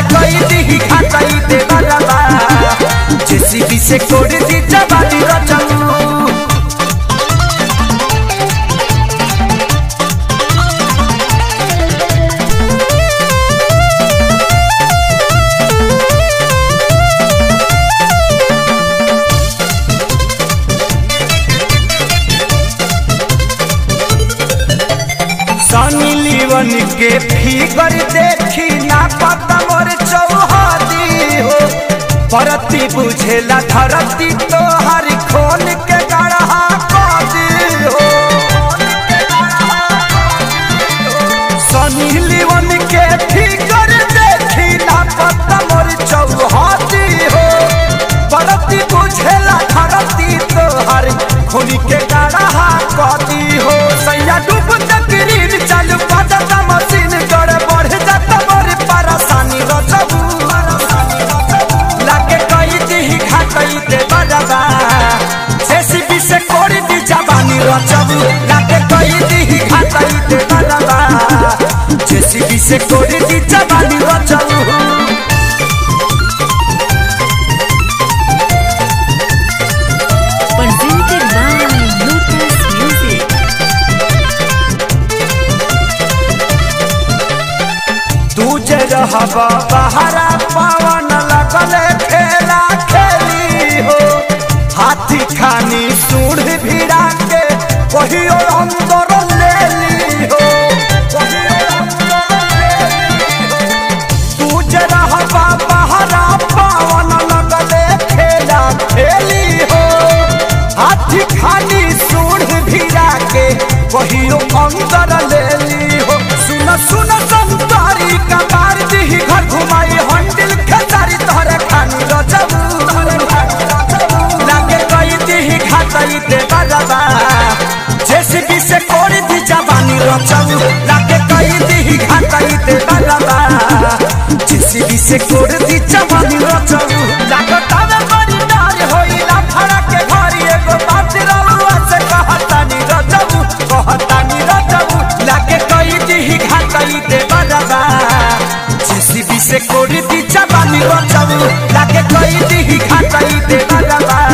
कई दी घाटाई दे बरबा जेसीबी से कोड़ दी जवानी रचऊ सनी लीवन के फिगर देखी ना पता मोर चौहदी हो परती बुझेला धरती तो हर खोल के गढ़ा कदी हो सनी लीवन के फिगर देखी ना पता मोर चौहदी हो परती बुझेला धरती तो हर खोल के गढ़ा कदी हो सैया डूब तकरीर चालू पाता मशीन कर बढ़ जाता मोर परेशानी रचबू लागे कई दी घाटई दे बजाबा जेसीबी से कोड़ी दी जवानी रचबू लागे कई दी घाटई दे बजाबा जेसीबी से कोड़ी दी जवानी रचबू Presented by Lotus Music. तू जे रहबा बहरा पवन लगले खेला खेली हो हाथी खानी सूढ़ भिड़ा के कहियो अंदर ले ली हो कहियो अंदर ले ली हो। तू जे रहबा बहरा पवन लगले खेला खेली हो हाथी खानी सूढ़ भिड़ा के कहियो अंदर ले ली हो सुन सुन संतारी का मार दी घर घुमाई हंडिल खेतारी तोहरे खानी रचबू लागे कई दी घाटई दे बजाबा जेसीबी से कोड़ी दी जवानी रचबू लागे कई दी घाटई दे बजाबा जेसीबी से कोड़ी दी जवानी रचबू लागता में बड़ी नार होइला फड़ा के घरी एगो बात रउआ से कहतानी रचबू कहतानी रचबू लागे कई दी घाटई दे बजाबा जेसीबी से कोड़ी दी जवानी रचबू लागे कई दी घाटई दे बजाबा